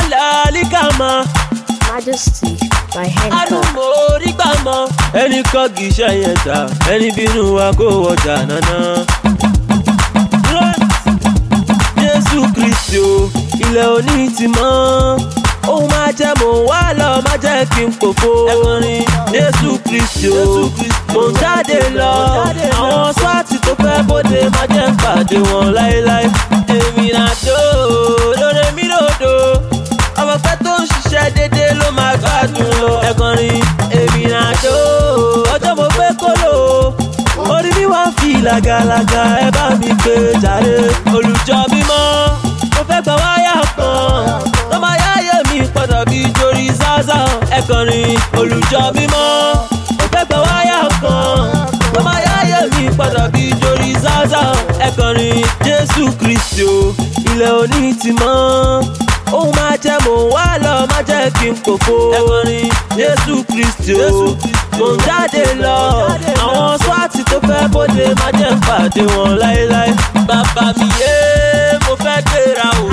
làálíkàmọ́ Majesty by Hancock. arúgbó orí gbà mọ́. ẹnì kan kì í ṣe yẹn ta ẹni bínú wa kó wọjà nànà. jésù kristi o ilẹ̀ òní ti mọ́ òun máa jẹ́ mò ń wá lọ má jẹ́ kí n pòfo. ẹ̀kọrin jésù kristi o mò ń jáde lọ àwọn swati tó fẹ́ bóde má jẹ́ ń pàdé wọn láéláé. èmi náà tó lórí mi lòdò ọmọ pẹ́ tó ń ṣiṣẹ́ déédéé ló máa gbádùn lọ. ẹ̀kọrin èmi náà tó ọjọ́ mo gbé kóló orí mi wá ń fi làgàlàgà ẹ bá mi pé jàre olùjọ mímọ́ mo fẹ́ gba wáyà kan tó máa yáyé mi padà bí jorí zaza ẹ̀kọrin olùjọ mímọ́ mo fẹ́ gba wáyà kan tó máa yáyé mi padà bí jorí zaza ẹ̀kọrin jésù kristi o ilẹ̀ òní ti mọ́ òun máa jẹ́ mò ń wá lọ má jẹ́ kí n pòfo ẹ̀kọrin jésù kristi o mò ń jáde lọ àwọn swati tó fẹ́ bóde má jẹ́ ń pàdé wọn láéláé bàbá mi yé mo fẹ́ gbéra o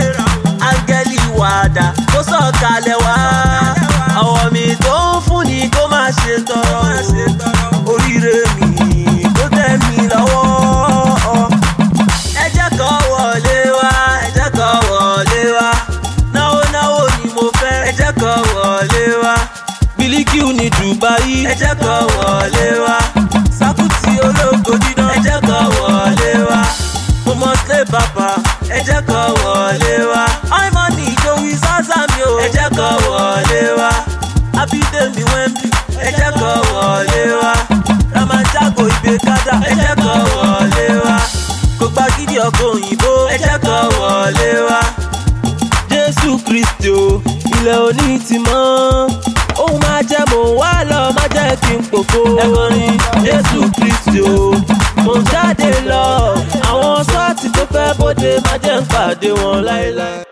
áńgẹ́lì wàdà kó sọ̀kalẹ̀ wá ọwọ́ mi tó ń fún ni kó má ṣe tọrọ oríire mi kó tẹ̀ mí lọ́wọ́ ẹ jẹ́ kó wọlé wá ẹ jẹ́ kó wọlé wá náwó náwó ni mo fẹ́ ẹ jẹ́ kó wọlé wá bílíkìú ní dubai ẹ jẹ́ kó wọlé wá sákùtì ológo dídán ẹ jẹ́ kó wọlé wá mo mọ sílé bàbá ẹ jẹ́ kó wọlé wá àìmọ́ ní ìjòwì sásà mi o ẹ jẹ́ kó wọlé wá abídèmí wẹ́mbí ẹ jẹ́ kó wọlé wá ramajago ìgbékadà ẹ jẹ́ kó wọlé wá kò gba gidi ọkọ òyìnbó ẹ jẹ́ kó wọlé wá. jésù kristi o ilẹ̀ òní ti mọ́ òun máa jẹ́ mò ń wá lọ má jẹ́ kí n pòfo. ẹ̀kọrin jésù kristi o mò ń jáde lọ àwọn sọ́ọ̀tì tó fẹ́ bóde má jẹ́ ń pàdé wọn láéláé.